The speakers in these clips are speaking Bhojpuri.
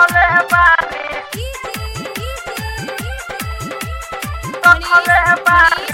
रखले बानी रखले बानी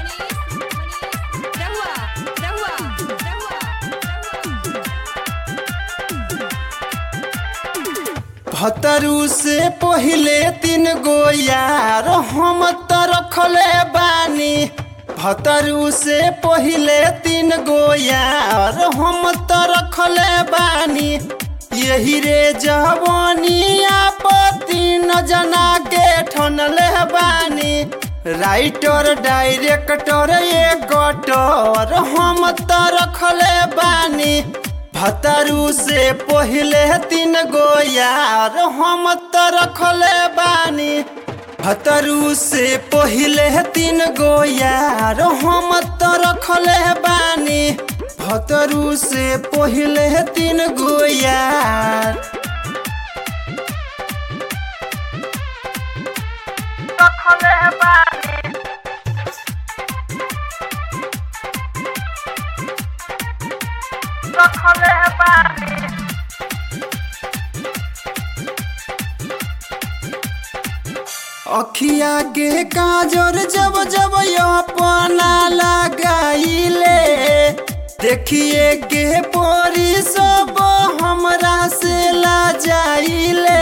भतरू से पहिले तीन गो यार हम त रखले बानी भतरू से पहिले तीन गो यार हम त रखले बानी यही रे जवानिया पर तीन जना के ठनले बानी राइटर डायरेक्टर एक्टर हम त रखले बानी भतरू से पहिले तीन गो यार हम त रखले बानी भतरू से पहिले तीन गो यार हम त रखले बानी भतरू से पहिले तीन गो यार रखले बानी रखले बानी अखिया के काजर जब जब अपना लगाइले देखिए के पोरी सब हमरा से ला जाइले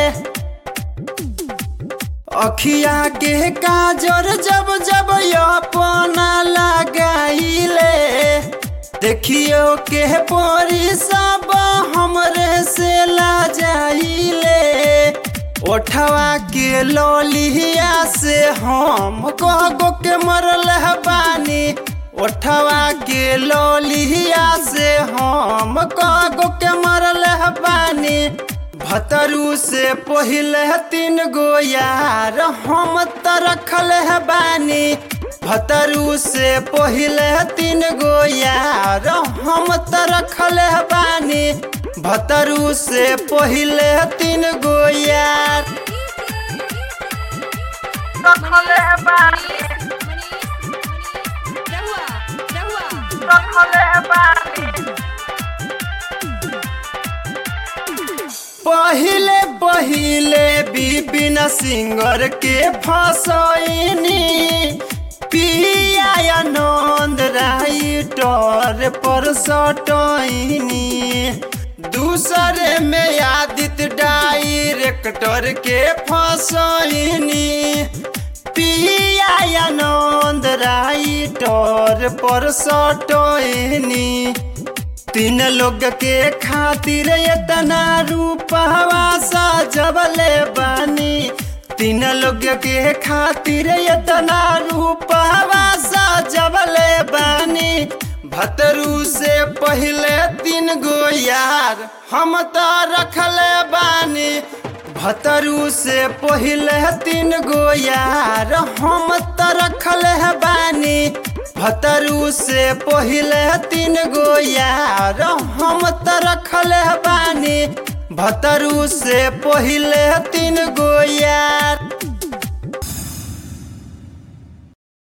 अखिया के काजर जब जब अपना लगाइले देखियो के पोरी सब हमरे से ला जाइले ओठवा के लोलिया से हम कहगो के मरल बानी ओठवा के लोलिया से हम कहगो के मरल बानी भतरू से पहिले तीन गो यार हम त रखल बानी भतरू से पहिले तीन गो यार हम त रखल बानी भतरू से पहिले तीन गो यार रखले बानी रखले बानी पहिले पहिले विपिन सिंगर के फसैनी पिया आनंद राइटर पर सटैनी दूसरे में आदित्य डायरेक्टर के फसैनी पिया आनंद राइटर पर सटैनी तीन लोग के खातिर इतना रूपवा सजवले बानी तीन लोग के खातिर इतना रूपवा सजवले बानी भतरू से पहिले तीन गो यार हम त रखले बानी भतरू से पहिले तीन गो यार हम त रखले बानी भतरू से पहिले तीन गो यार हम त रखले बानी भतरू से पहिले तीन गो यार